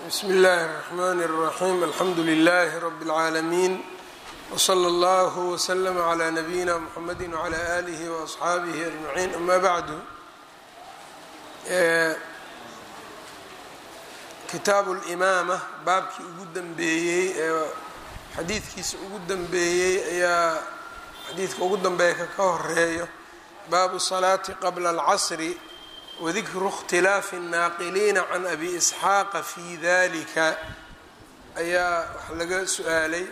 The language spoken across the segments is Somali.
bsmi اllahi الرحmn الرaxيm alxamdu لlh rb العaalمين wslى اllah وslm عlى nabiyina mxamedi وعlى آlih وأصxaabih أجmaعin ama bعdu kitaabu اlimaama baabkii ugu dambeeyey ee xadiidkiisa ugu dambeeyey ayaa xadiidka ugu dambeeya ka ka horeeyo baabu الصlaati qabla اlcasri wadikru اkhtilaafi الnaaqiliina can abi isxaaqa fi dalika ayaa wax laga su-aalay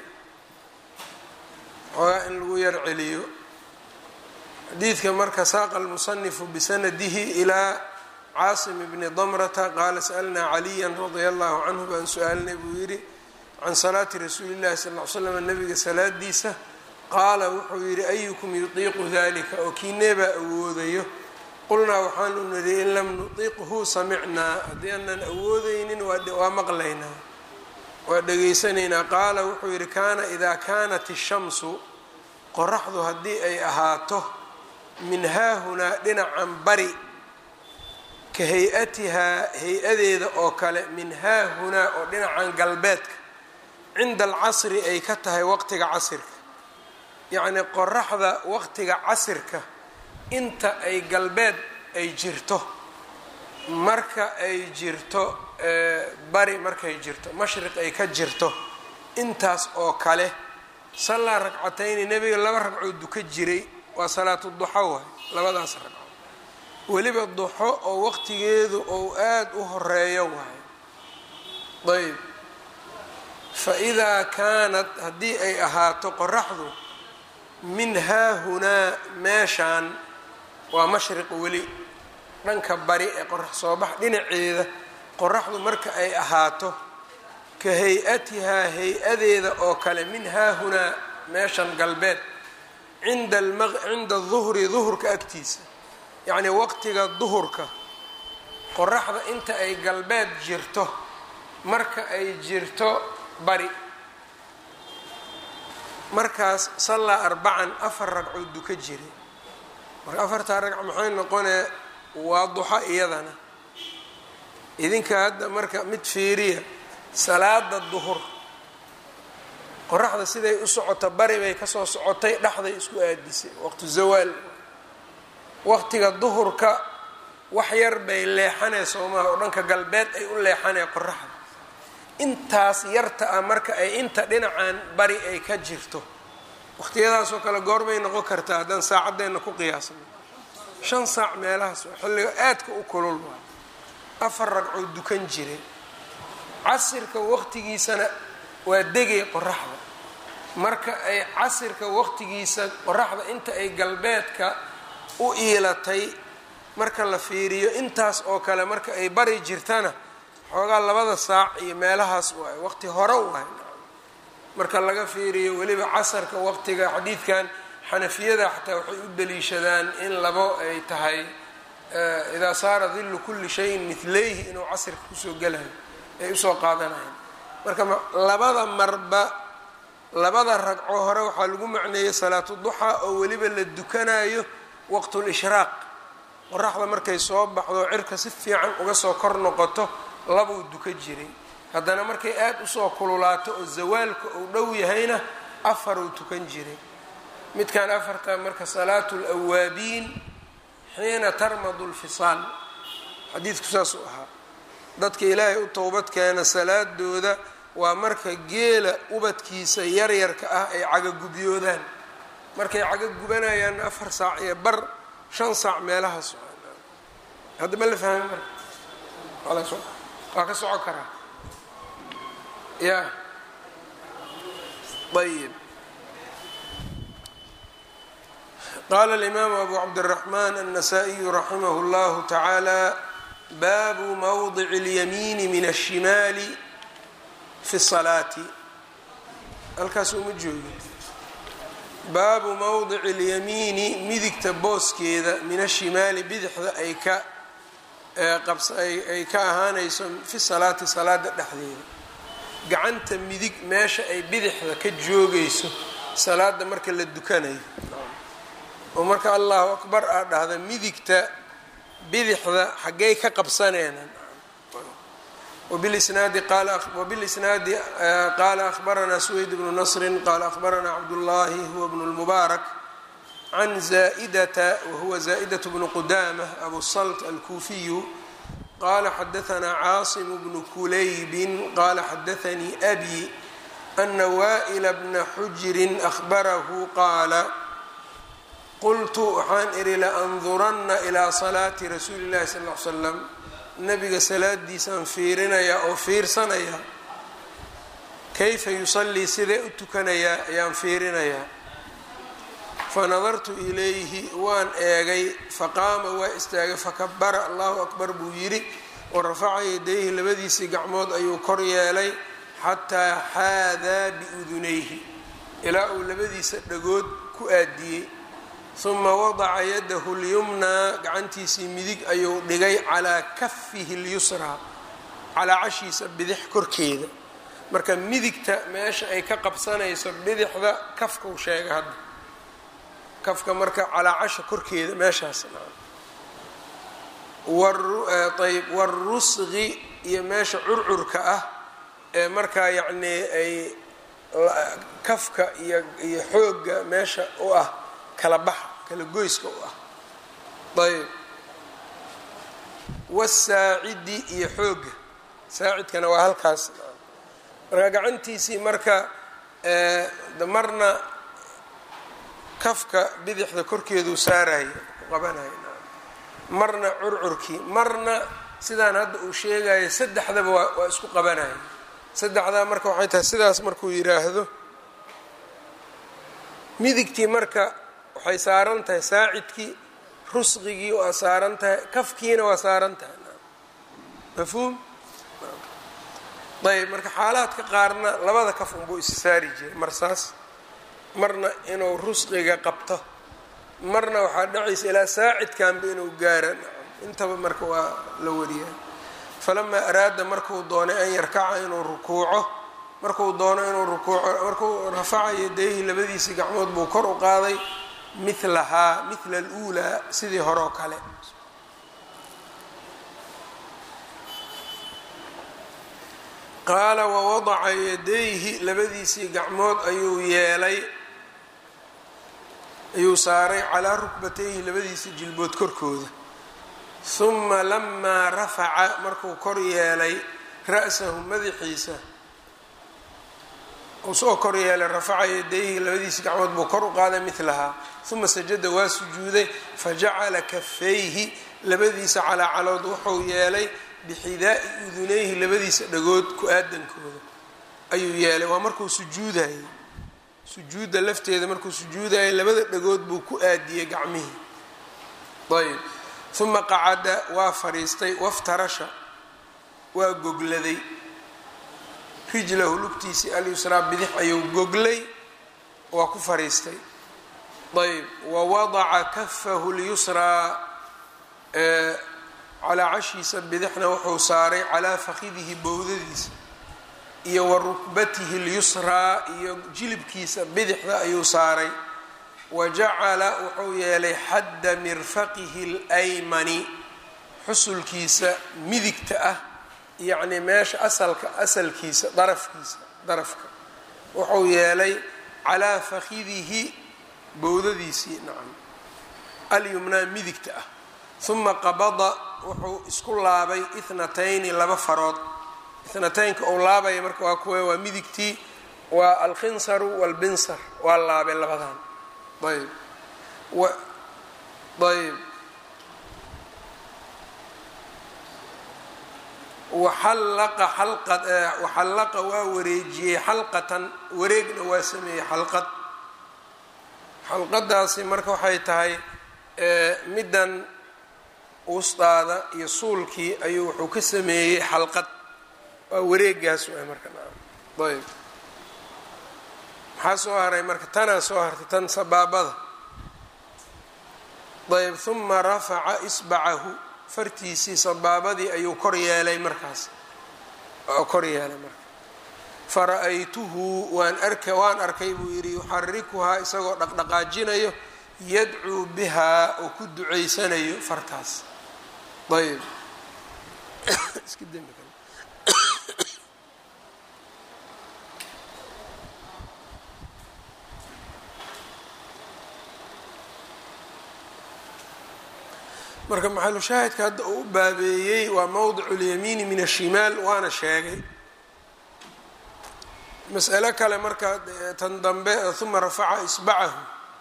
xoogaa in lagu yar celiyo xadiidka marka saaqa almusanifu bisanadihi ilaa caasim bni damrata qaala sa'alnaa caliya radia allahu canhu baan su-aalnay buu yidhi can salaati rasuuli llahi sal ly slam nabiga salaadiisa qaala wuxuu yidhi ayukum yutiiqu dalika oo kiineebaa awoodayo qulnaa waxaanu nidhi in lam nutiqhu samicnaa haddii aanan awoodeynin waa maqlaynaa waa dhegaysanaynaa qaala wuxuu yidhi kaana idaa kaanat ishamsu qoraxdu haddii ay ahaato min haahunaa dhinacan bari ka hay-atihaa hay-adeeda oo kale min haahunaa oo dhinacan galbeedka cinda alcasri ay ka tahay waqtiga casirka yacnii qoraxda waqtiga casirka inta ay galbeed ay jirto marka ay jirto bari markay jirto mashriq ay ka jirto intaas oo kale sallaa ragcatayni nebiga laba ragcood duka jiray waa salaatu duxo waay labadaas ragco weliba duxo oo waqtigeedu ou aada u horeeyo waay ayb fa idaa kaanat haddii ay ahaato qoraxdu min haahunaa meeshaan waa mashriq weli dhanka bari ee qorax soo bax dhinaceeda qoraxdu marka ay ahaato ka hay-atihaa hay-adeeda oo kale min haahunaa meeshan galbeed cinda cinda duhri duhurka agtiisa yacnii waqtiga duhurka qoraxda inta ay galbeed jirto marka ay jirto bari markaas sallaa arbacan afar ragcood duka jiray marka afartaa ragc maxay noqonee waa duxo iyadana idinka hadda marka mid fiiriya salaada duhur qoraxda siday u socoto bari bay kasoo socotay dhexday isku aadisay waqtu zawaal waqtiga duhurka wax yar bay leexanee soomaha oo dhanka galbeed ay u leexanee qoraxda intaas yarta ah marka ay inta dhinacan bari ay ka jirto waqtiyadaasoo kale goorbay noqon kartaa haddaan saacadeenna ku qiyaasno shan saac meelahaas xilliga aadka u kulul waa afar ragcood dukan jiray casirka waqtigiisana waa degay qoraxda marka ay casirka waqtigiisa qoraxda inta ay galbeedka u iilatay marka la fiiriyo intaas oo kale marka ay bari jirtana xoogaa labada saac iyo meelahaas waay waqti hore waay marka laga fiiriyo weliba casarka waqtiga xadiidkan xanafiyada xataa waxay u daliishadaan in labo ay tahay idaa saara dillu kulli shayin midlayhi inuu casirka kusoo gelayo ay usoo qaadanayan marka labada marba labada ragco hore waxaa lagu macneeyey salaatu duxaa oo weliba la dukanayo waqtulishraaq qoraxda markay soo baxdo cirka si fiican uga soo kor noqoto labuu duka jiray haddana markay aada usoo kululaato oo zawaalka uu dhow yahayna afaruu tukan jiray midkan afarta marka salaatu lawaabiin xiina tarmadu lfisaal xadiidku saasuu ahaa dadka ilaahay u towbad keena salaadooda waa marka geela ubadkiisa yaryarka ah ay cagagubyoodaan markay cagagubanayaan afar saac iyo bar shan saac meelahaas hadda ma la fahmi marka waa ka soco karaa ya ayb qala alimaamu abu cabdiraxman annasaa-iyu raximah اllahu tacaala baabu mawdici اlyamiini min ashimaali fi salaati halkaas uma joogi baabu mawdici اlyamiini midigta booskeeda min ashimaali bidixda ay ka ay ka ahaanayso fi salaati salaada dhexdeeda gacanta midig meesha ay bidixda ka joogayso salaada marka la dukanayo oo marka allahu akbar aa dhahda midigta bidixda xaggay ka qabsaneenan وبالإسناad وبالإسناadi qala أخبرnا سويد بن نصر qال أخبرnا cبداللahi هو بن المبارك عن زائدة وهو زائدة بن قدامة أبو الصلت الكوفي qال xدثnا cاaصم بن كليب qال xدثني أbي أن وائل بن xجر أخبره qاaل qلت waxaan ihi لأnظurna إلى صلاaةi رasuuلi الlahi صلى اه عل سلم nabiga salaadiisaan fiirinayaa oo fiirsanaya kayfa yusallii sidee u tukanayaa ayaan fiirinayaa fanadartu ilayhi waan eegay faqaama waa istaagay fakabara allahu akbar buu yidhi wa rafaca yadayhi labadiisii gacmood ayuu kor yeelay xataa xaadaa biudunayhi ilaa uu labadiisa dhagood ku aadiyey uma wadaca yadahu lyumnaa gacantiisii midig ayuu dhigay calaa kafihi lyusraa calaa cashiisa bidix korkeeda marka midigta meesha ay ka qabsanayso bidixda kafkau sheega hadda kafka marka calaa casha korkeeda meeshaas ayb warusqi iyo meesha curcurka ah ee markaa yacnii ay kafka iyo iyo xoogga meesha u ah kala baxa kala goyska u ah ayb wasaacidi iyo xoogga saacidkana waa halkaas marka gacantiisii marka marna kafka bidixda korkeeduu saaraya ku qabanaya marna curcurkii marna sidaan hadda uu sheegayo saddexdaba waa waa isku qabanaya saddexdaa marka waxay tahay sidaas markuu yidhaahdo midigtii marka waxay saaran tahay saacidkii rusqigii waa saaran tahay kafkiina waa saaran tahay mafhuum ayb marka xaalaadka qaarna labada kaf unbuu is saari jiray marsaas marna inuu rusqiga qabto marna waxaa dhacaysa ilaa saacidkanba inuu gaara intaba marka waa la wariyaa falamaa araada markuu doonay an yarkaca inuu rukuuco markuu doono inuu rukuuco markuu rafaca yadayhi labadiisii gacmood buu kor u qaaday milahaa mila aluulaa sidii hore oo kale qaala wawadaca yadayhi labadiisii gacmood ayuu yeelay ayuu saaray calaa rukbatayhi labadiisii jilbood korkooda huma lamaa rafaca markuu kor yeelay ra'sahu madaxiisa uu soo kor yeelay rafaca yadayhi labadiisii gacmood buu kor u qaaday milahaa uma sajada waa sujuuday fajacala kafayhi labadiisa calaacalood wuxuu yeelay bixidaa'i udunayhi labadiisa dhagood ku-aadankooda ayuu yeelay waa markuu sujuudayay sujuudda lafteeda markuu sujuudayay labada dhagood buu ku aadiyey gacmihii ayb uma qacada waa fadhiistay waftarasha waa gogladay rijlahu lugtiisii alyusraa bidix ayuu goglay waa ku fadhiistay ayb wawadaca kafahu lyusraa calaa cashiisa bidixna wuxuu saaray calaa fakidihi bowdadiisa iyo wa rukbatihi lyusraa iyo jilibkiisa bidixda ayuu saaray wa jacala wuxuu yeelay xadda mirfaqihi اlaymani xusulkiisa midigta ah yacni meesha asalka asalkiisa darafkiisa darafka wuxuu yeelay calaa fakidihi bowdadiisii nacam alyumnaa midigta ah uma qabada wuxuu isku laabay ithnatayni laba farood ithnataynka uu laabaya marka waa kuwe waa midigtii waa alkhinsaru walbinsar waa laabay labadan ayb ayb waxallaqa xalqa waxallaqa waa wareejiyey xalqatan wareegna waa sameeyey xalqad xalqadaasi marka waxay tahay middan wustaada iyo suulkii ayuu wuxuu ka sameeyey xalqad waa wareegaas waay marka ayb maxaa soo haray marka tanaa soo hartay tan sabaabada ayb huma rafaca isbacahu fartiisii sabaabadii ayuu kor yeelay markaas kor yeelay marka fara-aytuhu waan arka waan arkay buu yidhi yuxarikuhaa isagoo dhaqdhaqaajinayo yadcuu bihaa oo ku ducaysanayo fartaas ayb iska dembi kale marka maxalu shaahidka hadda uu u baabeeyey waa mowdicu lyamiini min ashimaal waana sheegay mas'alo kale marka tan dambe uma rafaca isbacahu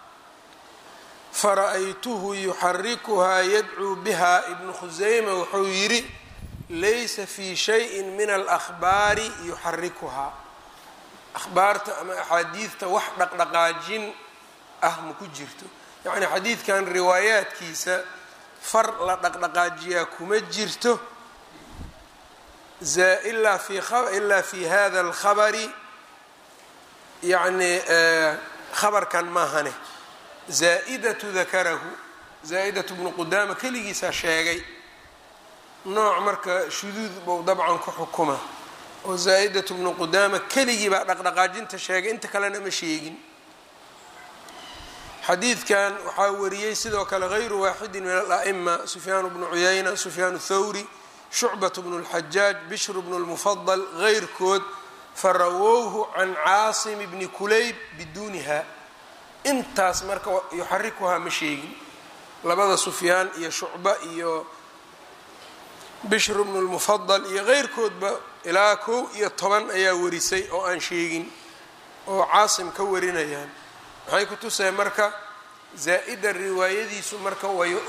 fara-aytuhu yuxarikuhaa yadcuu biha ibnu khuseyma wuxuu yidhi laysa fii shayin min alahbaari yuxarikuhaa ahbaarta ama axaadiidta wax dhaqdhaqaajin ah ma ku jirto yacni xadiidkan riwaayaadkiisa far la dhaqdhaqaajiyaa kuma jirto ilaa fi ilaa fi hada alkhabari yacni khabarkan maahane zaa'idatu dakarahu zaa'idatu bnu qudaama keligiisaa sheegay nooc marka shuduud bou dabcan ku xukuma oo zaa'idatu bnu qudaama keligii baa dhaqdhaqaajinta sheegay inta kalena ma sheegin xadiidkan waxaa wariyey sidoo kale hayru waaxidin min ala'ima sufyaan bnu cuyayna sufyaan thawri shucbat bnu اlxajaaj bishr bnu lmufadal heyrkood farawowhu can caasim bni kulayb biduuniha intaas marka yuxarikuhaa ma sheegin labada sufyaan iyo shucba iyo bishr bnu lmufadal iyo keyrkoodba ilaa kow iyo toban ayaa warisay oo aan sheegin oo caasim ka warinayaan maxay ku tusay marka zaa'ida riwaayadiisu marka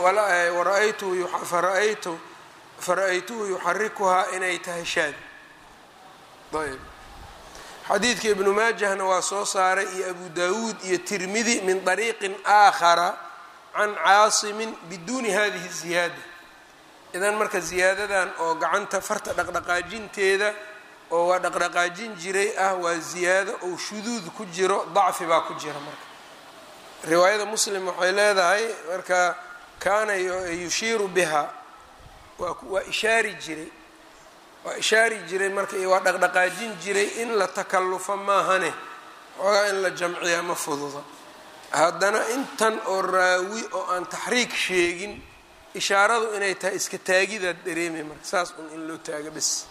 fara-aytuhu yuxarikuhaa inay tahay shaad ayb xadiidka ibnu maajahna waa soo saaray iyo abu dawuud iyo tirmidi min طariiqin aakhara can caasimin biduuni hadihi ziyaada idan marka ziyaadadan oo gacanta farta dhaqdhaqaajinteeda oo waa dhaqdhaqaajin jiray ah waa ziyaado ou shuduud ku jiro dacfi baa ku jira marka riwaayada muslim waxay leedahay marka kaana yushiiru biha waa ishaari jiray waa ishaari jiray marka waa dhaqdhaqaajin jiray in la takallufo maahane xoogaa in la jamciyaa ma fududa haddana intan oo raawi oo aan taxriig sheegin ishaaradu inay tahay iska taagidaad dareemay marka saas un in loo taago bes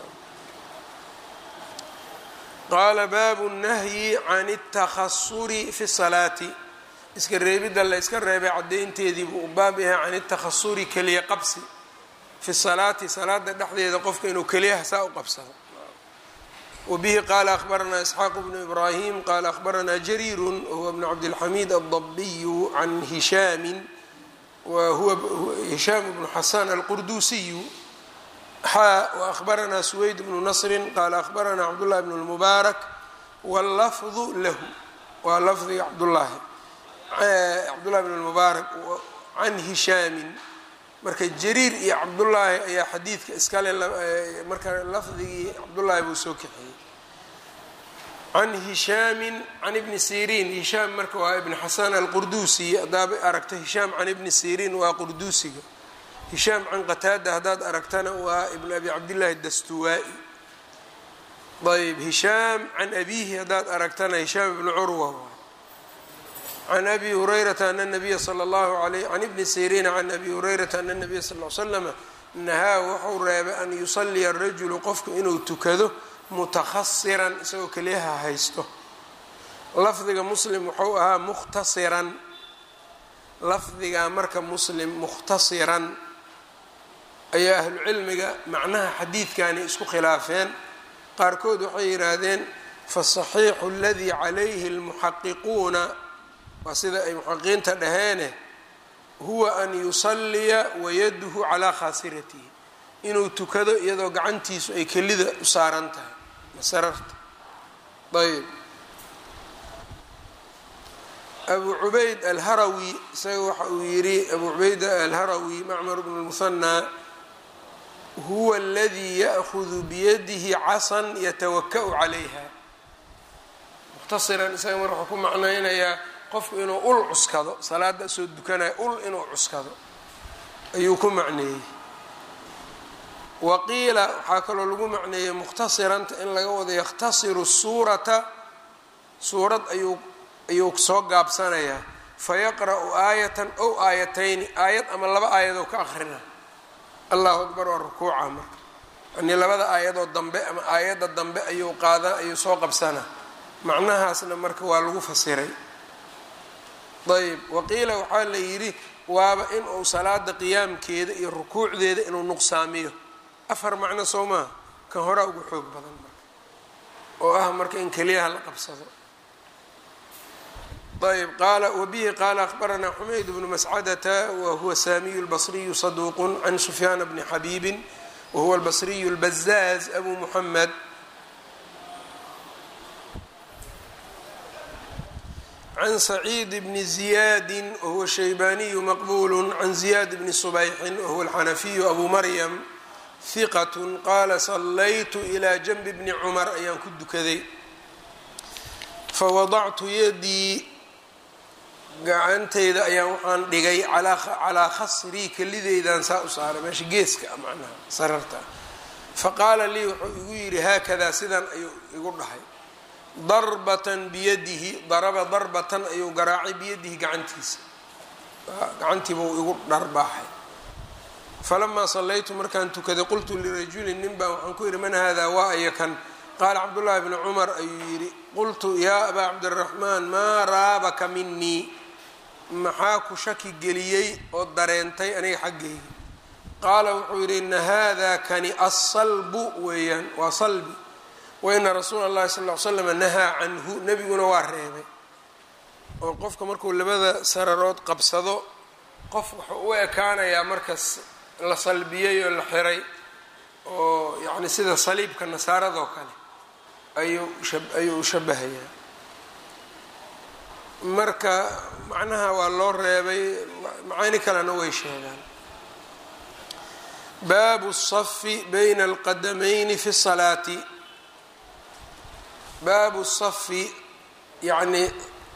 qaala baabu nahyi can اtakhasuri fi salaati iska reebidda la yska reebay caddaynteedii buu u baab yahay can اtakhasuri keliya qabsi fi salaati salaada dhexdeeda qofka inuu keliyaha saa u qabsado wabihi qaala akhbaranaa isxaaq bnu ibraahim qaala akhbaranaa jariiru wahuwa bnu cabdilxamiid aldabiyu can hishaamin wa huwa hishaam bnu xasan alqurduusiyu xaa waأhbaranaa suweyd bnu nasri qaala akhbaranaa cabdullahi bn اlmubaarak wاllafdu lahu waa lafdiga cabdullaahi cabdullahi bn اlmubaarak can hishaamin marka jariir iyo cabdullaahi ayaa xadiidka iskale marka lafdigii cabdullaahi buu soo kaxeeyey can hishaamin can ibni siriin hishaam marka waa ibn xasan alqurduusi haddaaba aragto hishaam can ibni siriin waa qurduusiga hishaam can qataada haddaad aragtana waa ibn abi cabdillaahi dastuwaa-i ayb hishaam can abiihi haddaad aragtana hishaam ibnu curwa can abi hurayrata ana nabiya sala allahu alayh can ibni siriina can abi hurayrata ana nabiya sal l slama nahaa wuxuu reebay an yusaliya arajulu qofku inuu tukado mutakhasiran isagoo keliyaha haysto lafdiga muslim wuxuu ahaa mukhtasiran lafdiga marka muslim mukhtasiran ayaa ahlucilmiga macnaha xadiidkani isku khilaafeen qaarkood waxay yidhaahdeen fasaxiixu aladii calayhi almuxaqiquuna waa sida ay muxaqiqiinta dhaheene huwa an yusalliya wayaduhu calaa khaasiratihi inuu tukado iyadoo gacantiisu ay kelida u saaran tahay masararta ayb abu cubayd alharawi isaga waxa uu yidhi abu cubayd alharawi macmar bnu lmuhanaa huwa aladii ya'hudu biyadihi casan yatawaka-u calayha muhtasiran isaga mar wuxuu ku macnaynayaa qofku inuu ul cuskado salaada soo dukanaya ul inuu cuskado ayuu ku macneeyey waqiila waxaa kaloo lagu macneeyey mukhtasiranta in laga wado yakhtasiru suurata suurad ayuu ayuu soo gaabsanayaa fayaqra'u aayatan ow aayatayni aayad ama laba aayadoo ka akhrina allahu akbar waa rukuuca marka yanii labada aayadoo dambe ama aayadda dambe ayuu qaadaa ayuu soo qabsanaa macnahaasna marka waa lagu fasiray ayb waqiila waxaa la yidhi waaba in uu salaada qiyaamkeeda iyo rukuucdeeda inuu nuqsaamiyo afar macno soo maaha kan horaa ugu xoog badan marka oo ah marka in keliyaha la qabsado ayb qaala wabihi qaala akhbaranaa xumayd bnu mascadata wahuwa saamiyu lbasriyu saduuqu can sufyaana bni xabiibin wahuwa albasriyu lbazaaz abu muxamed can saciid bni ziyaadi wahuwa shaybaniyu maqbulu can ziyaad bni subayxin wahuwa alxanafiyu abu maryam hiqat qaala sallaytu ilaa janbi bni cumar ayaan ku dukaday fawadactu yadii gacantayda ayaan waxaan dhigay calaa khasrii kelideydan saa u saaray meesha geeska a macnaha sararta faqaala lii wuxuu igu yidhi haakadaa sidan ayuu igu dhahay darbatan biyadihi daraba darbatan ayuu garaacay biyadihi gacantiisa gacantiibuu igu dharbaaxay falamaa sallaytu markaan tukaday qultu lirajulin nin baa waxaan ku yidhi man hada waa aya kan qaala cabdullaahi bni cumar ayuu yidhi qultu yaa abaa cabdiraxmaan maa raabaka minii maxaa ku shaki geliyey oo dareentay aniga xaggayga qaala wuxuu yidhi ina hada kani asalbu weeyaan waa salbi waina rasuula اllahi sal ly slam nahaa canhu nebiguna waa reebay oo qofka markuu labada sararood qabsado qof wuxuu u ekaanayaa markas la salbiyey oo la xiray oo yacni sida saliibka nasaaradoo kale ayuu ayuu shabahayaa marka macnaha waa loo reebay macaani kalena way sheegaan baabu الصafi bayna alqadamayni fi الsalaati baabu safi yacni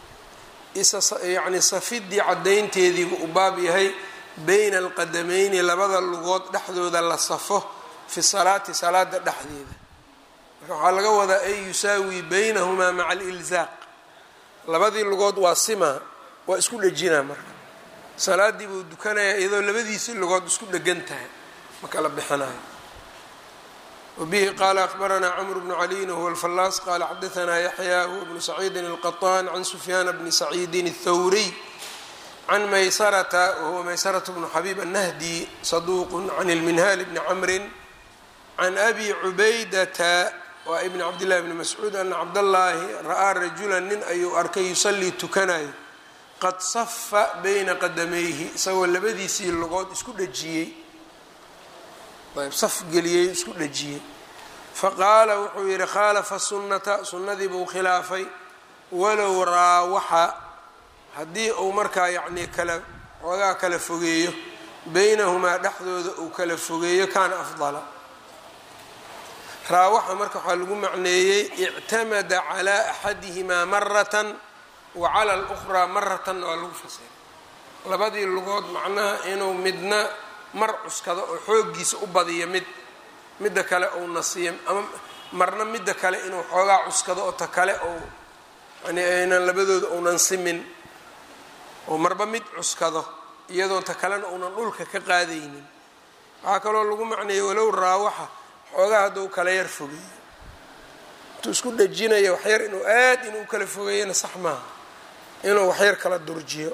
yani safidii caddaynteediibu u baab yahay bayna alqadamayni labada lugood dhexdooda la safo fi salaati salaada dhexdeeda marka waxaa laga wadaa ay yusaawi baynahumaa maca alilzaaq labadii lugood waa simaa waa isku dhejinaa marka salaadii buu dukanayaa iyadoo labadiisii lugood isku dhegan tahay ma kala bixinayo wbihi qala akbaranaa cmr bnu caliyin whuwa alfallaas qala xadaanaa yaxya huwa bnu saciidin alqaطaan can sufyaana bni saciidin الthawriy can maysarata wahuwa maysarata bnu xabiib annahdi saduuq can ilminhaal bni camrin can abi cubaydata waa ibni cabdillahi bni mascuud ana cabdallaahi ra'aa rajulan nin ayuu arkay yusallii tukanayo qad safa bayna qadamayhi isagoo labadiisii lugood isku dhejiyey ayb saf geliyey isku dhejiyey faqaala wuxuu yidhi khaalafa sunnata sunnadii buu khilaafay walow raawaxa haddii uu markaa yacnii kala xoogaa kala fogeeyo beynahumaa dhexdooda uu kala fogeeyo kaana afdala raawaxa marka waxaa lagu macneeyey ictamada calaa axadihimaa maratan wa cala alukhraa maratan waa lagu fasiray labadii lugood macnaha inuu midna mar cuskado oo xooggiisa u badiyo mid midda kale uu nasiyo ama marna midda kale inuu xoogaa cuskado oo ta kale ou yani aynan labadooda uunan simin oo marba mid cuskado iyadoo ta kalena uunan dhulka ka qaadaynin waxaa kaloo lagu macneeyey walow raawaxa xoogaa hadduu kala yar fogeeyo intuu isku dhejinaya waxyar inuu aad inuu kala fogeeyana sax maaha inuu waxyar kala durjiyo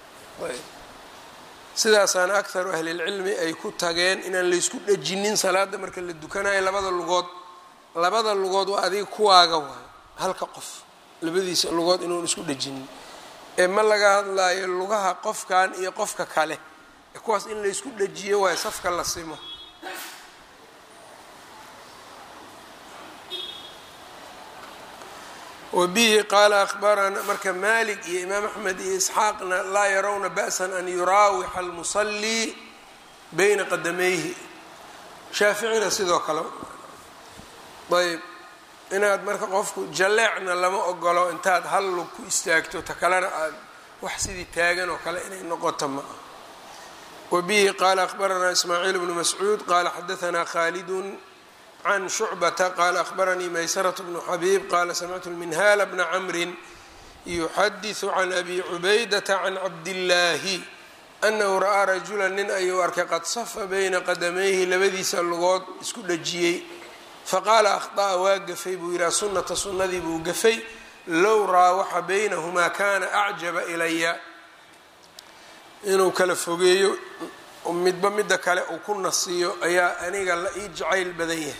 sidaasaana akharu ahlilcilmi ay ku tageen inaan laysku dhejinin salaada marka la dukanayo labada lugood labada lugood waa adiga kuwaaga waayo halka qof labadiisa lugood inuun isku dhejinin ee ma laga hadlaayo lugaha qofkan iyo qofka kale ee kuwaas in laysku dhejiyo waayo safka la simo wbihi qaala ahbarana marka malik iyo imaam axmed iyo isxaaqna laa yarawna ba'san an yuraawixa almusallii bayna qadamayhi shaaficina sidoo kale ayb inaad marka qofku jalleecna lama ogolo intaad hal lug ku istaagto ta kalena aad wax sidii taagan oo kale inay noqoto ma ah wabihi qaala ahbaranaa ismaaciil bnu mascuud qaala xadaanaa khaalidun can shucbata qaala ahbaranii maysaraة bnu xabiib qaala samictu lminhaala bna camrin yuxadiثu can abi cubaydata can cabdillaahi anahu ra'aa rajula nin ayuu arkay qad safa bayna qadamayhi labadiisa lugood isku dhejiyey faqaala akhطa'a waa gafay buu yidhaha sunata sunnadii buu gafay low raawaxa baynahumaa kana acjaba ilaya inuu kala fogeeyo midba midda kale uu ku nasiyo ayaa aniga la ii jacayl badan yahay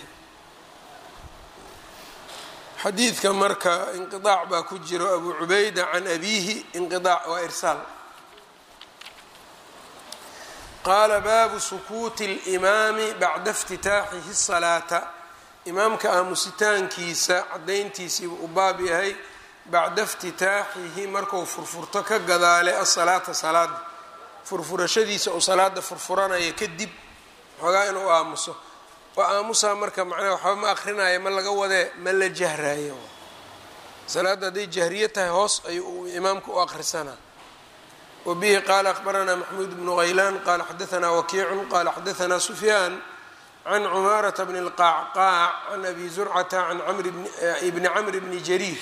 xadiidka marka inqiaac baa ku jiro abu cubayda can abiihi inqiaac waa irsaal qaala baabu sukuuti اlimaami bacda اftitaaxihi الsalaata imaamka aamusitaankiisa cadayntiisiibuu u baab yahay bacda اftitaaxihi marku furfurto ka gadaale asalaata salaada furfurashadiisa uu salaada furfuranaya kadib xoogaa inuu aamuso waa aamusaa marka macnaha waxba ma akrinaya ma laga wadee ma la jahraayo salaadda hadday jahriye tahay hoos ayuu imaamka u akrisanaa wa bihi qaala akhbaranaa maxmuud bnu haylaan qaala xadaanaa wakiicun qaala xadaanaa sufyaan can cumaarata bni اlqacqaac can abi zurcata can ibni camri bni jariir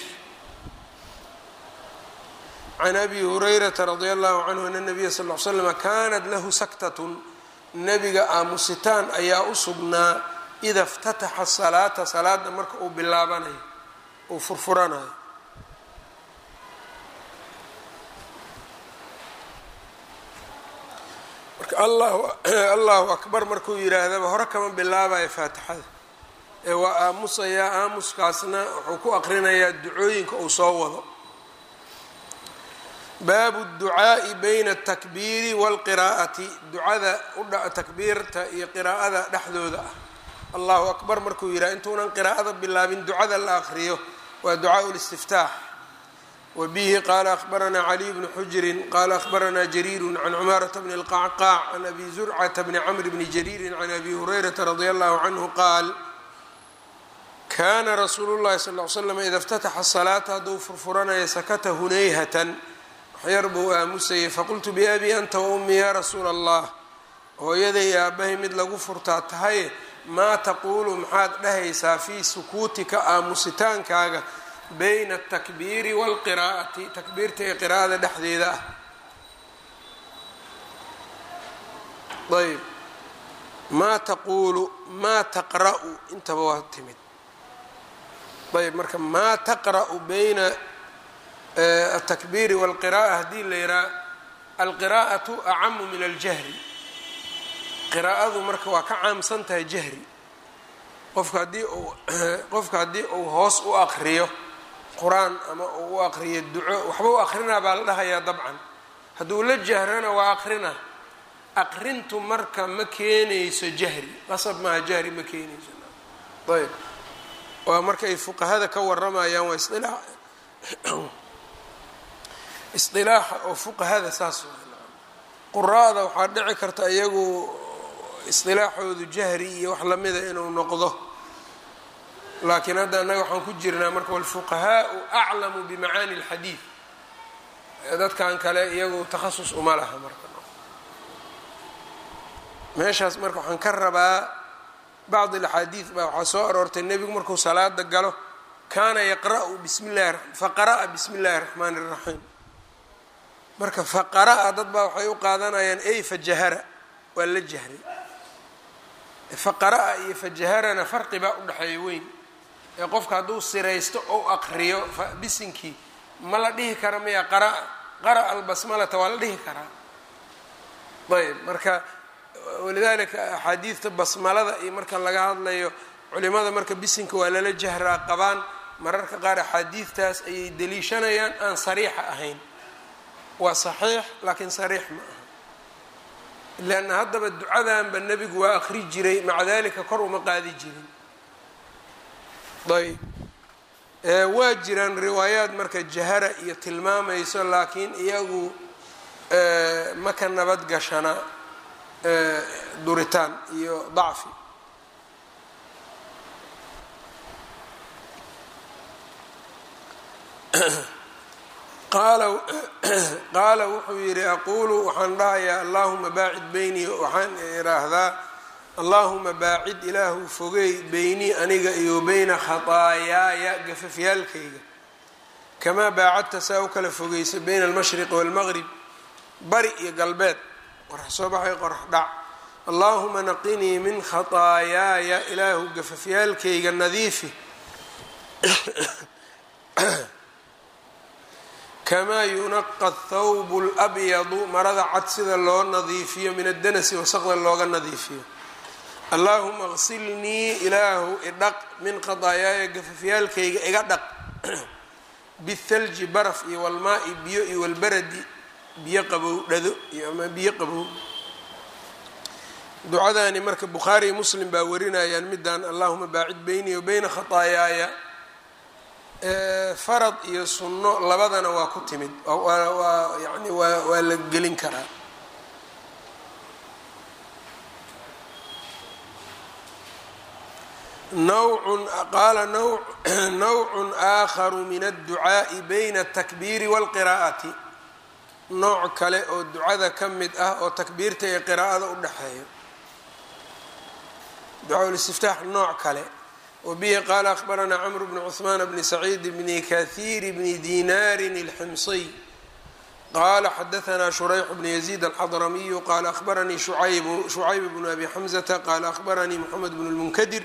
can abi hurayrata radi allahu canhu ana nabiya sal l slama kanat lahu saktatun nebiga aamusitaan ayaa u sugnaa ida اftataxa salaata salaada marka uu bilaabanayo uu furfuranayo marka allahu akbar markuu yidhaahdaba hore kama bilaabayo faatixada ee waa aamusayaa aamuskaasna wuxuu ku aqrinayaa ducooyinka uu soo wado baabu اducaaءi bayna الtakbiiri wاlqiraa'ati ducada takbiirta iyo qiraa'ada dhexdooda ah allahu akbar markuu yidhaha intuunan qiraa'ada bilaabin ducada la akriyo waa ducaaء اlistiftaax wa bihi qaala akhbaranaa caliy bnu xujrin qaala akhbaranaa jariiru can cumaarata bni اlqacqaac can abi zurcata bni camr bni jariirin can abi hurayrata radi allahu canhu qaal kana rasuulu llahi sal ly slam ida اftataxa salaata hadduu furfuranaya sakata hunayhatan waxyar buu aamusayay faqultu biabi anta wa ummi yaa rasuula allah hooyaday aabbahay mid lagu furtaa tahaye maa taquulu maxaad dhahaysaa fii sukuutika aamusitaankaaga bayna atakbiiri waalqiraa'ati takbiirta ee qiraa'ada dhexdeeda ah ayb maa taquulu maa taqra'u intaba waa timid ayb marka maa taqra'u bayna atakbiiri wاlqira'a haddii la yihaha alqiraa'atu acamu min aljahri qiraa'adu marka waa ka caamsan tahay jahri qofka haddii uu qofka haddii uu hoos u aqriyo qur-aan ama uu u aqriyo duco waxba u aqrinaa baa la dhahayaa dabcan hadduu la jahrana waa aqrina aqrintu marka ma keenayso jahri qasab maaha jahri ma keenayso ayb waa marka ay fuqahada ka waramayaan waa isilaa isdilaaxa oo fuqahada saas quraada waxaa dhici karta iyagu isdilaaxoodu jahri iyo wax lamida inuu noqdo laakiin hadda annaga waxaan ku jirnaa marka walfuqahaau aclamu bimacaani اlxadiid dadkan kale iyagu takhasus uma laha marka meeshaas marka waxaan ka rabaa bacd alaxaadiid baa waxaa soo aroortay nebigu markuu salaada galo kaana yaqra'u bismi llahi faqara'a bismi اllahi الraxmaani الraxiim marka faqara'a dad baa waxay u qaadanayaan ey fajahara waa la jahray faqara'a iyo fajaharana farqi baa udhexeeya weyn ee qofka hadduu siraysto ou aqriyo bisinkii ma la dhihi kara miya qara'a qara'a albasmalata waa la dhihi karaa ayb marka walidaalika axaadiidta basmalada iyo marka laga hadlayo culimada marka bisinka waa lala jahraa qabaan mararka qaar axaadiidtaas ayay deliishanayaan aan sariixa ahayn waa saxiix laakiin sariix ma aha leanna haddaba ducadanba nebigu waa akri jiray maca dalika kor uma qaadi jirin ayb waa jiraan riwaayaad marka jahara iyo tilmaamayso laakiin iyagu ma ka nabad gashana duritaan iyo dacfi qaala wuxuu yidhi aquulu waxaan dhahayaa allahuma baacid beynii waxaan idhaahdaa allaahuma baacid ilaahu fogeey beynii aniga iyo beyna khataayaaya gafafyaalkayga kamaa baacadta saa u kala fogeysa beyna almashriqi waalmaqrib bari iyo galbeed qorax soo baxay qorax dhac allaahuma naqinii min khataayaaya ilaahu gafafyaalkayga nadiifi kamaa yunaqa athawbu labyadu marada cad sida loo nadiifiyo min addanasi wasaqda looga nadiifiyo allaahuma qsilnii ilaahu idhaq min qadaayaaya gafafyaalkayga iga dhaq bithalji baraf iyo walmaa-i biyo iyo walbaradi biyo qabow dhado iyo ama biyo qabow ducadaani marka bukhaari iyo muslim baa warinayaan midaan allahuma baacid beynii wa beyna khataayaaya farad iyo sunno labadana waa ku timid waa yani waa waa la gelin karaa nawcun qaala nawcun aakharu min adducaa'i bayna atakbiiri waalqiraa'ati nooc kale oo ducada ka mid ah oo takbiirta iyo qiraa'ada u dhexeeyo ducaa-ulistiftaax nooc kale wbihi qaala akhbaranaa cmr bn cثmaan bni saciid bni kahiir bni dinaari اlximsiy qala xadaanaa shurayx bn yaziid alxadramiyu qala ahbaranii shucayb bnu abi xamzata qala ahbaranii mxamed bn اlmunkadir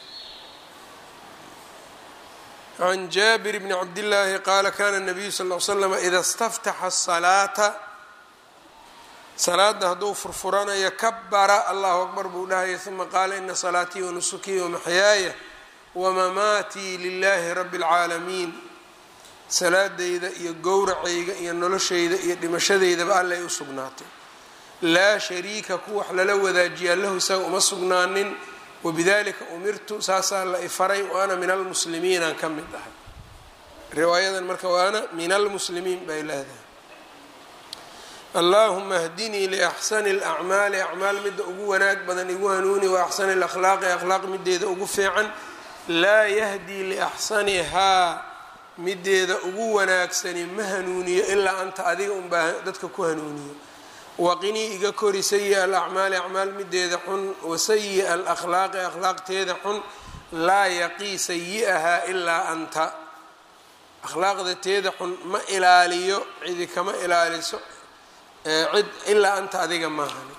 can jaabir bni cabdillaahi qaala kana nabiyu sal l slm ida staftaxa salaata salaada hadduu furfuranayo kabara allahu akbar buu dhahaya uma qaala ina salaatii wanusukii wamaxyaaya wamamaatii lilaahi rabi اlcaalamiin salaadayda iyo gowracayga iyo noloshayda iyo dhimashadeydaba alla ay u sugnaatay laa shariika ku wax lala wadaajiyaa lahu isaga uma sugnaanin wabidalika umirtu saasaa la ifaray wa ana min almuslimiinaan ka mid ahay riwaayadan marka wa ana min almuslimiin bay leedahay allahuma hdinii liaxsani اlacmaali acmaal midda ugu wanaag badan igu hanuuni wa axsani اlakhlaaqi akhlaaq mideeda ugu fiican laa yahdii liaxsanihaa mideeda ugu wanaagsani ma hanuuniyo ilaa anta adiga unbaa dadka ku hanuuniyo waqinii iga kori sayi-a alacmaali acmaal mideeda xun wasayi-a alakhlaaqi akhlaaqteeda xun laa yaqii sayi-ahaa ilaa anta akhlaaqda teeda xun ma ilaaliyo cidi kama ilaaliso cid ilaa anta adiga maahani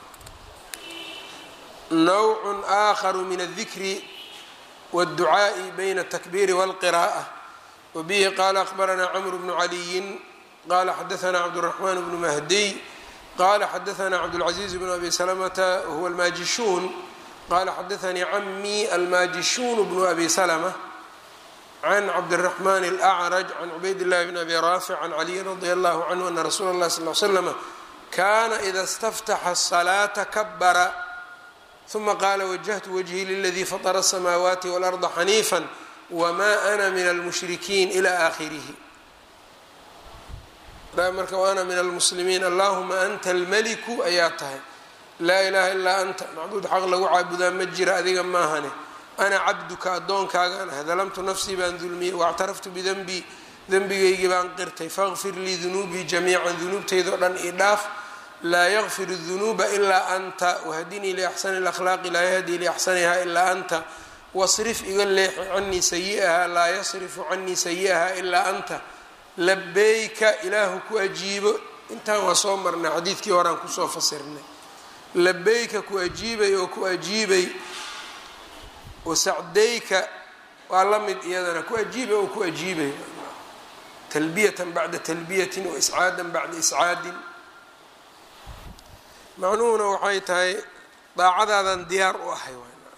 nawcun aakharu min adikri wاdducaaءi bayna الtakbiiri wاlqiraءة wbihi qala akhbaranaa cmr bnu caliyin qala xadaanaa cabdالرaحman bnu mahdiy qala xadaanaa cabdالcaزiiz bn abi slmta huwa almaajishuun qala xadaanii camii almaajishuun bnu abi slmة can cabdالرaحman الأcrج can cubayd الlahi bn abi raafic can caliyin radi allahu canhu ana rasuula اlah sal ly slm kana ida اstaftaxa الصlaata kabara ثuma qaala wajahtu wجهii liladii faطra الsamaawaati wاlأrضa xaniifa wma ana min almushrikiin ilى aakhirihi marka waana min almuslimiin allahuma anta almaliku ayaa tahay laa ilaha ilaa anta macbuud xaq lagu caabudaa ma jira adiga maahane ana cabduka addoonkaagaan ahay dalamtu nafsii baan dulmiyey waاctaraftu bidenbii denbigaygii baan qirtay faqfir lii dunuubii jamiica dunuubtaydao dhan ii dhaaf laa yakfir الdunuuba ilaa anta wahdinii liaxsani اlakhlaaqi laa yahdii liaxsaniha ilaa anta wasrif iga leexi canii sayi-ahaa laa yasrifu canii sayi-ahaa ilaa anta labeyka ilaahu ku ajiibo intaan waa soo marnay xadiidkii horaan kusoo fasirnay labeyka ku ajiibay oo ku ajiibay wasacdayka waa la mid iyadana ku ajiibay oo ku ajiibay talbiyatan bacda talbiyatin wa iscaadan bacda iscaadin macnuhuna waxay tahay daacadaadan diyaar u ahay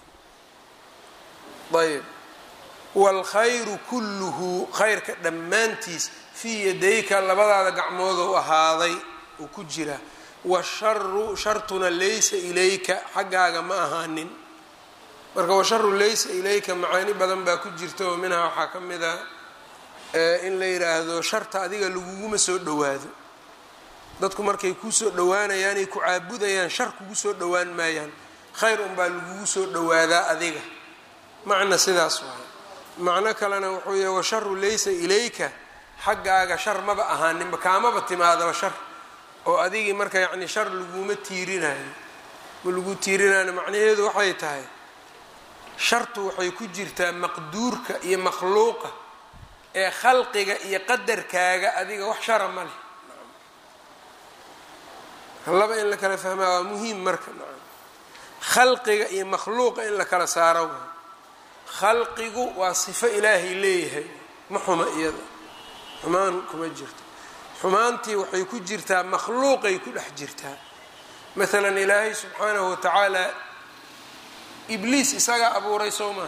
ayb wاlkhayru kulluhu khayrka dhammaantiis fii yadayka labadaada gacmoodou ahaaday uu ku jira washaru shartuna laysa ilayka xaggaaga ma ahaanin marka washaru laysa ilayka macaani badan baa ku jirta oo minhaa waxaa ka mid a in la yidhaahdo sharta adiga laguguma soo dhowaado dadku markay kuusoo dhowaanayaanay ku caabudayaan shar kugu soo dhowaan maayaan khayr unbaa lagugu soo dhowaadaa adiga macna sidaas waay macno kalena wuxuu yahay washaru laysa ilayka xaggaaga shar maba ahaaninba kaamaba timaadaba shar oo adigii marka yacni shar laguma tiirinayo ma lagu tiirinayo macnaheedu waxay tahay shartu waxay ku jirtaa maqduurka iyo makhluuqa ee khalqiga iyo qadarkaaga adiga wax shara ma leh laba in la kala fahmaa waa muhiim marka khalqiga iyo makhluuqa in la kala saaro waay khalqigu waa sifo ilaahay leeyahay ma xuma iyada xumaan kuma jirto xumaantii waxay ku jirtaa makhluuqay ku dhex jirtaa maalan ilaahay subxaanahu watacaala ibliis isagaa abuuray soo maaha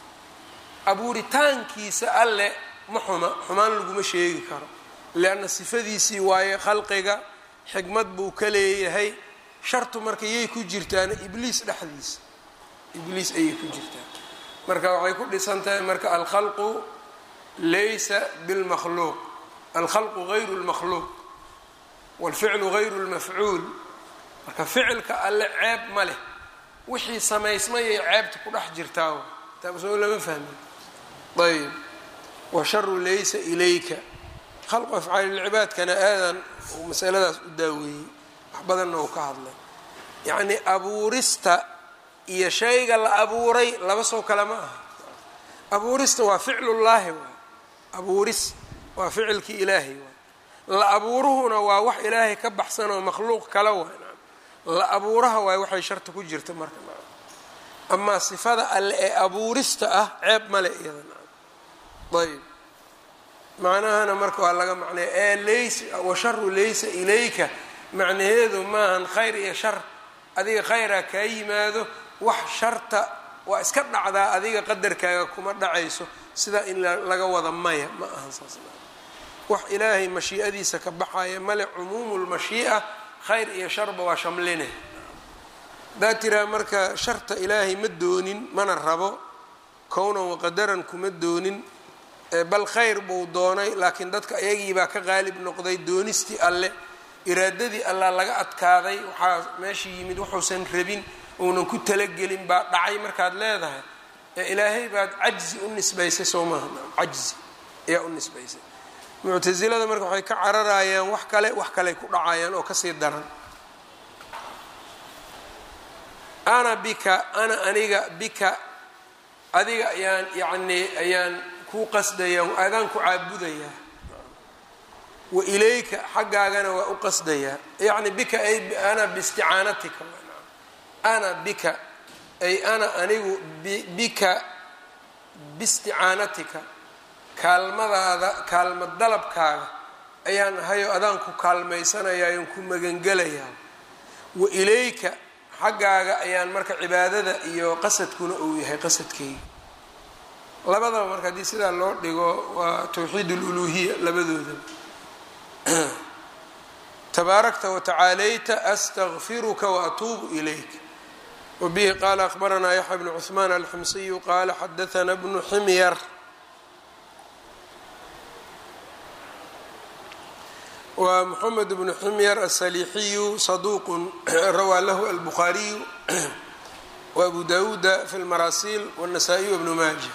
abuuritaankiisa alle ma xuma xumaan laguma sheegi karo leanna sifadiisii waaye khalqiga xikmad buu ka leeyahay shartu marka yay ku jirtaana ibliis dhexdiisa ibliis ayay ku jirtaa marka waxay ku dhisan tahay marka alkhalqu laysa bilmakhluuq alkhalqu gayru lmakhluuq waalficlu gayru lmafcuul marka ficilka alle ceeb ma leh wixii samaysmayay ceebta ku dhex jirtaa taasoo lama fahmin ayb washaru laysa ilayka khalqu afcaalilcibaadkana aadan uu masaladaas u daaweeyey wax badanna uu ka hadlay yacnii abuurista iyo shayga la abuuray laba soo kale ma aha abuurista waa ficlullaahi waay abuuris waa ficilkii ilaahay waay la abuuruhuna waa wax ilaahay ka baxsan oo makhluuq kale waay la abuuraha waay waxay sharta ku jirta marka amaa sifada alle ee abuurista ah ceeb male iyada ayb macnahana marka waa laga macnaya ee laysa washaru laysa ilayka macnaheedu maahan khayr iyo shar adiga khayraa kaa yimaado wax sharta waa iska dhacdaa adiga qadarkaaga kuma dhacayso sidaa in laga wada maya ma ahan saas wax ilaahay mashii'adiisa ka baxaya male cumuumu lmashii'a khayr iyo sharba waa shamline haddaad tiraa marka sharta ilaahay ma doonin mana rabo kownan waqadaran kuma doonin bal khayr buu doonay laakiin dadka iyagiibaa ka qaalib noqday doonistii alle iraadadii allaa laga adkaaday waxaa meesha yimid wuxuusan rabin uunan ku talagelin baa dhacay markaad leedahay ee ilaahay baad cajzi u nisbaysay soo maaha cajzi ayaa u nisbaysay muctasilada marka waxay ka cararayaan wax kale wax kaley ku dhacayaan oo kasii daran ana bika ana aniga bika adiga ayaan yacnii ayaan kuu qasdaya adaan ku caabudayaa wa ilayka xaggaagana waa u qasdayaa yacni bika ay ana biisticaanatika ana bika ay ana anigu bika biisticaanatika kaalmadaada kaalma dalabkaaga ayaan ahayo adaan ku kaalmaysanayaa ayaan ku magangelayaa wa ilayka xaggaaga ayaan marka cibaadada iyo qasadkuna uu yahay qasadkeyga labadaba marka haddii sidaa loo dhigo waa towxiid aluluuhiya labadooda tabaarakta watacaalayta astaqfiruka waatuubu ilayk wabihi qaala akhbaranaa yaxya bnu cuثmaan alximsiyu qaala xadaana bnu ximyar wa mxamed bnu ximyar asaliixiyu saduuq rawaa lahu albukhaariyu wa abu dawuuda fi lmaraasil wاnasaa-iy wbnu maaja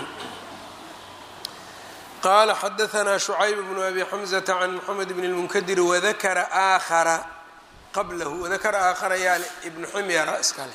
qala xadaanaa shucayb bnu abi xamzata can moxamed bn اlmunkadiri wadakara aakhara qablahu wadakara aakhara yaale ibnu ximyara iskale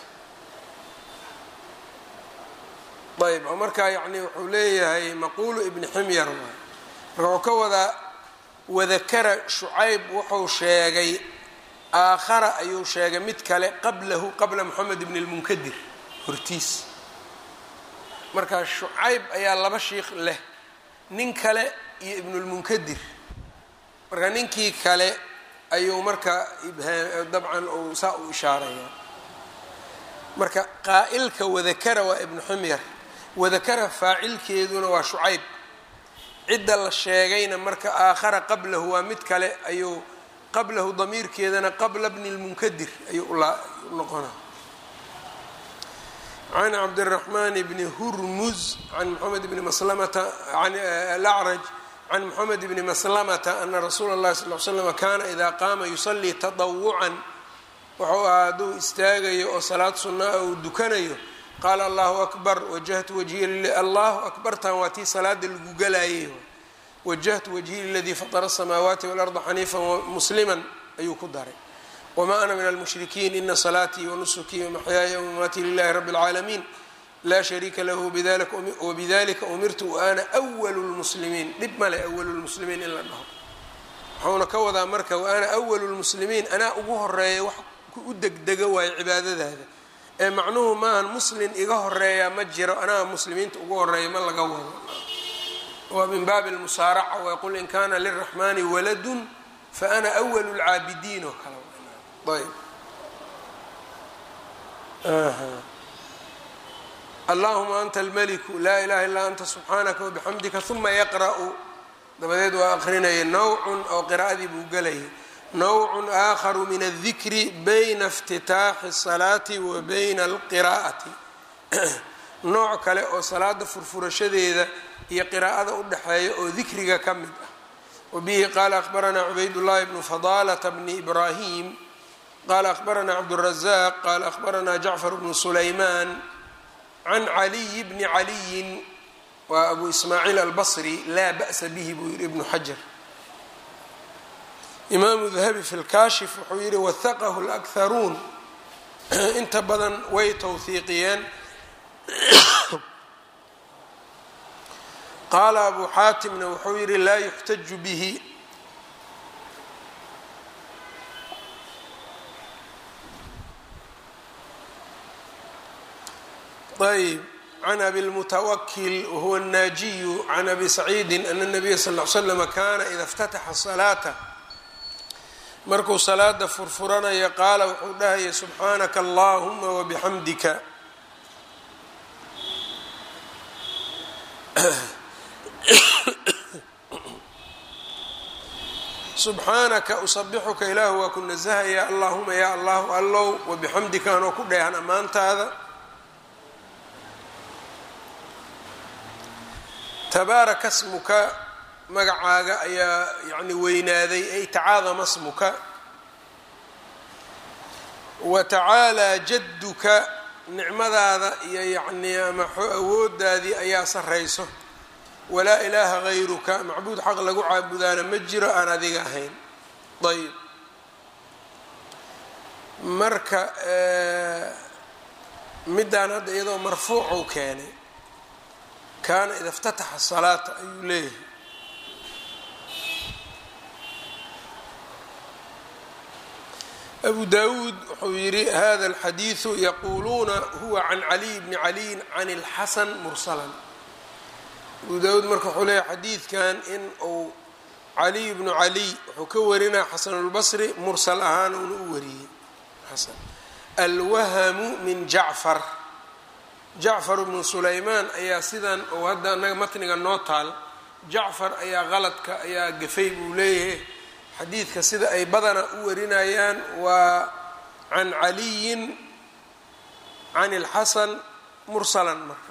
ayb oo markaa yani wuxuu leeyahay maquulu ibni ximyar waay marka wuxuu ka wadaa wadakara shucayb wuxuu sheegay aakhara ayuu sheegay mid kale qablahu qabla moxamed bn اlmunkadir hortiis marka shucayb ayaa laba shiikh leh nin kale iyo ibnulmunkadir marka ninkii kale ayuu marka dabcan uu saa u ishaaraya marka qaa'ilka wadakara waa ibnu ximyar wadakara faacilkeeduna waa shucayb cidda la sheegayna marka aakhara qablahu waa mid kale ayuu qablahu damiirkeedana qabla bni lmunkadir ayuu u noqonaa can cabdiraxmaan bni hurmuz can moxamed bni maslamata an alacraj can moxamed bni maslamata ana rasuula اllahi sal l slam kaana idaa qaama yusalii tadawucan wuxuu ahaa hadduu istaagayo oo salaad sunnaa uu dukanayo qaala allahu akbar wajahtu wajhiya allahu akbartan waa tii salaada lagu galayay wajahtu wajhiya liladii fatara asamaawaati walarda xaniifa muslima ayuu ku daray wma ana min almushrikiin ina salaatii wanusukii wamaxyaaya wamamaatii lilahi rabi اlcaalamiin laa shariika lahu wabidalika umirtu wa ana walu lmuslimiin dhib male awalu lmuslimiin in la dhaho waxuuna ka wadaa marka wa ana awalu lmuslimiin anaa ugu horeeya wax u degdega waayo cibaadadaada ee macnuhu maahan muslin iga horeeya ma jiro anaa muslimiinta ugu horeeya ma laga wado waa min baabi lmusaaraca waqul in kana liraxmani waladun fa ana awalu lcaabidiin oo kale ayb allahuma anta almeliku laa ilaha illaa anta subxaanaka wabixamdika uma yaqra'u dabadeed waa aqrinaya nawcun oo qiraa'adii buu gelayay nawcun aakharu min aldikri bayna iftitaaxi الsalaati wa bayna alqiraa'ati nooc kale oo salaada furfurashadeeda iyo qiraa'ada u dhexeeya oo dikriga ka mid ah wabihi qaala akhbaranaa cubaydullahi bnu fadaalata bni ibraahim qaala akhbaranaa cabdurazaq qaala akhbaranaa jacfar bnu sulaymaan can caliyi bni caliyin waa abu ismaaciil albasri laa ba'sa bihi buu yihi ibnu xajar imaamu dahabi fi lkaashif wuxuu yihi wahaqahu lakharuun inta badan way towhiiqiyeen qaala abu xaatimna wuxuu yihi laa yuxtaju bihi ayb can abi lmutawakil wahuwa الnaajiyu can abi saciidi ana الnabiya sal ly slama kana ida اftataxa salaata markuu salaada furfuranaya qaala wuxuu dhahaya subxaanaka allahuma wabixamdika subxaanaka usabixuka ilaahu waa ku nasahaya allahuma ya allahu allow wabixamdika anoo ku dheehan ammaantaada tabaaraka smuka magacaaga ayaa yani weynaaday ay tacaadama smuka wa tacaalaa jadduka nicmadaada iyo yacnii ama awoodaadii ayaa sarrayso walaa ilaaha hayruka macbuud xaq lagu caabudaana ma jiro aan adiga ahayn ayb marka middaan hadda iyadoo marfuucuu keenay kaana ida اftataxa salaata ayuu leeyahay abu dawuud wuxuu yihi hada اlxadiiثu yaquuluuna huwa can caliy bni caliyin can اlxasan mursalan abu dawuud marka wuxuu leeyahy xadiidkan in uu caliy bnu caliy wuxuu ka warinaya xasanulbasri mursal ahaan uuna u wariyey xasan alwahamu min jacfar jacfar bnu sulaymaan ayaa sidan oo hadda anaga matniga noo taal jacfar ayaa qaladka ayaa gafay buu leeyahay xadiidka sida ay badana u warinayaan waa can caliyin can اlxasan mursalan marka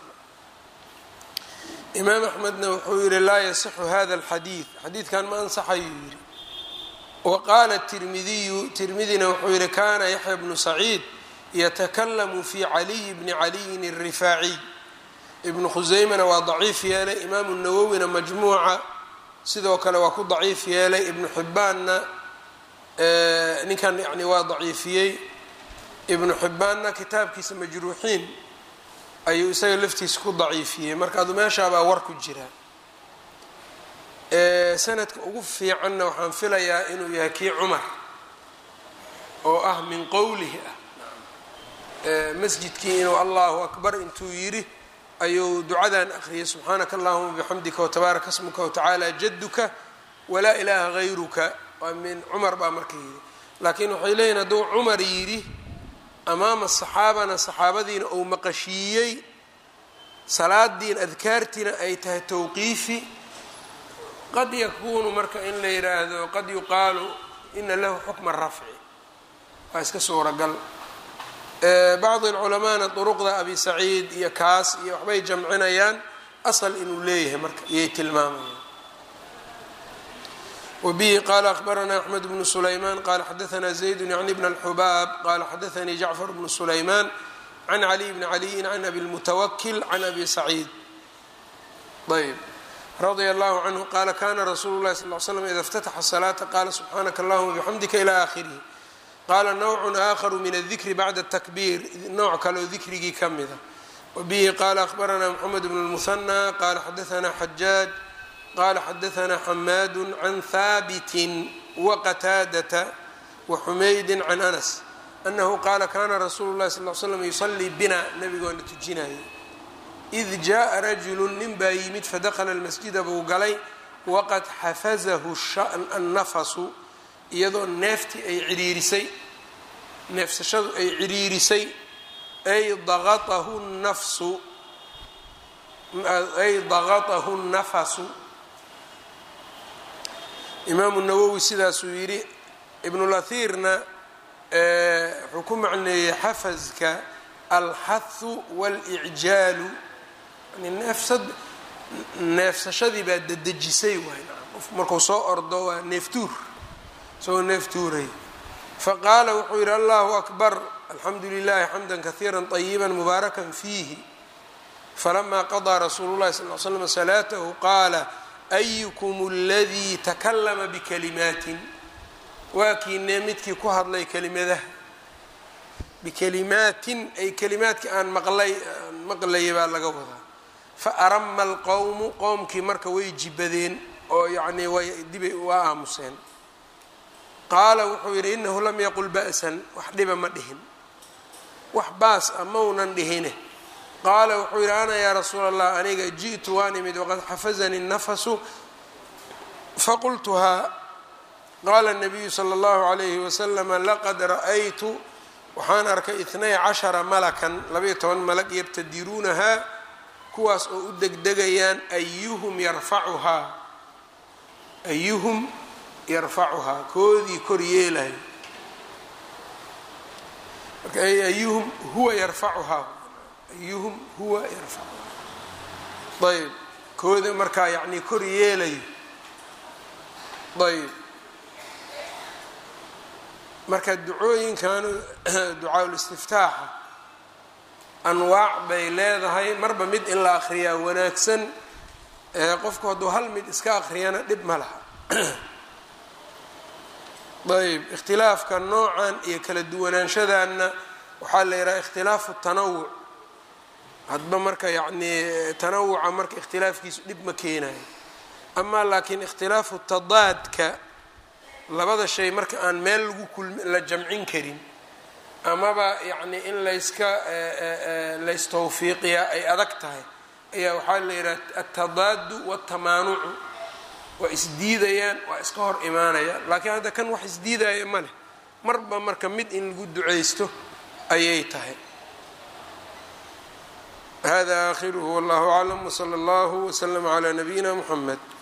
imaam axmedna wuxuu yihi laa yasixu hada اlxadiid xadiidkan ma ansaxayuu yihi wa qaala tirmidiyu tirmidina wuxuu yihi kana yaxya bnu saciid ytakalamu fi caliy bni caliyin الrifaaciy ibnu khuseymana waa daciif yeelay imaamu nawowina majmuuca sidoo kale waa ku daciif yeelay ibnu xibbaanna ninkan yani waa daciifiyey ibnu xibbaanna kitaabkiisa majruuxiin ayuu isaga laftiisa ku daciifiyey marka adu meeshaabaa war ku jira sanadka ugu fiicanna waxaan filayaa inuu yahay kii cumar oo ah min qowlihi ah masjidkii inuu allahu akbar intuu yidhi ayuu ducadan akhriyay subxaanaka allahuma bixamdika watabaaraka smuka watacaala jaduka walaa ilaaha hayruka waa min cumar baa marka yidhi laakiin waxay leeyihin hadduu cumar yidhi amaama saxaabana saxaabadiina uu maqashiiyey salaadiin adkaartiina ay tahay towqiifi qad yakuunu marka in la yidhaahdo qad yuqaalu ina lahu xukma rafci waa iska suuragal bacdi alculamaana duruqda abi saciid iyo kaas iyo waxbay jamcinayaan asal inuu leeyahay marka iyay tilmaamayaan wabihi qaala akhbaranaa axmed bnu sulaymaan qaala xadaanaa zaydun yacni bn alxubaab qaala xadaanii jacfar bnu sulaymaan can caliy bni caliyin can abi lmutawakil can abi saciid ayb radia allahu canhu qaala kana rasuulu lahi sal l slam ida اftataxa salaata qaala subxaanaka allahuma bixamdika ila aakhirihi qaala nawcun aakharu min aldikri bacda takbiir nooc kaleoo dikrigii ka mida wabihi qaala akhbaranaa moxamed bnu lmuhanaa qaala xadaanaa xajaaj qaala xadaanaa xamaadu can haabitin waqataadata waxumaydin can anas anahu qaala kana rasuulu llahi sal l slam yusalii bina nabigoona tujinayay id jaءa rajulu nin baa yimid fadakla lmasjida buu galay waqad xafazahu annafasu iyadoo neeftii ay ciriirisay neefsashadu ay ciriirisay ay daqatahu nafsu ay daqatahu nafasu imaamu nawowi sidaasuu yidhi ibnulahirna wuxuu ku macneeyey xafaska alxathu waاlicjaalu yani neefsad neefsashadii baa dedejisay waay qof marku soo ordo waa neeftuur isagoo neeftuuray faqaala wuxuu yidhi allahu akbar alxamdu lilahi xamda kahiira طayiba mubaarakan fiihi falama qaضىa rasuulu llahi sal l slam salaatahu qaala ayukm اladii takalama bikalimaatin waa kiinee midkii ku hadlay kelimadaha bikalimaatin ay kalimaadkii aan maqlay aan maqlayay baa laga wadaa faarama alqowmu qowmkii marka way jibadeen oo yacnii way dibay waa aamuseen qaala wuxuu yidhi inahu lam yaqul ba'san wax dhiba ma dhihin wax baas a maunan dhihine qaala wuxuu yidhi ana yaa rasuula allah aniga ji'tu waan imid waqad xafazanii nafasu faqultuhaa qaala nabiyu sala allahu calayhi wasalama laqad ra'aytu waxaan arkay itnay cashara malakan labayo toban malag yabtadiruunahaa kuwaas oo u degdegayaan ayuhum yarfacuhaa ayuhum yarfacuhaa koodii kor yeelayo marka ayuhum huwa yarfacuhaa ayuhum huwa yarfacuhaa ayb kooda markaa yacnii kor yeelayo ayb marka ducooyinkan ducaa-ulistiftaaxa anwaac bay leedahay marba mid in la akriyaa wanaagsan qofku hadduu hal mid iska akriyana dhib ma laha ayb ikhtilaafka noocan iyo kala duwanaanshadanna waxaa la yidhaha ikhtilaafu tanawuc hadba marka yacnii tanawuca marka ikhtilaafkiisu dhib ma keenayo amaa laakiin ikhtilaafu tadaadka labada shay marka aan meel lagu kulmi la jamcin karin amaba yacni in layska laystawfiiqiyaa ay adag tahay ayaa waxaa la yidhaha altadaadu waltamaanucu waa isdiidayaan waa iska hor imaanayaan laakiin hadda kan wax isdiidaya ma leh marba marka mid in lagu ducaysto ayay tahay hada aakhiruhu wallahu aclam wsala allahu wslama calaa nabiyina muxamed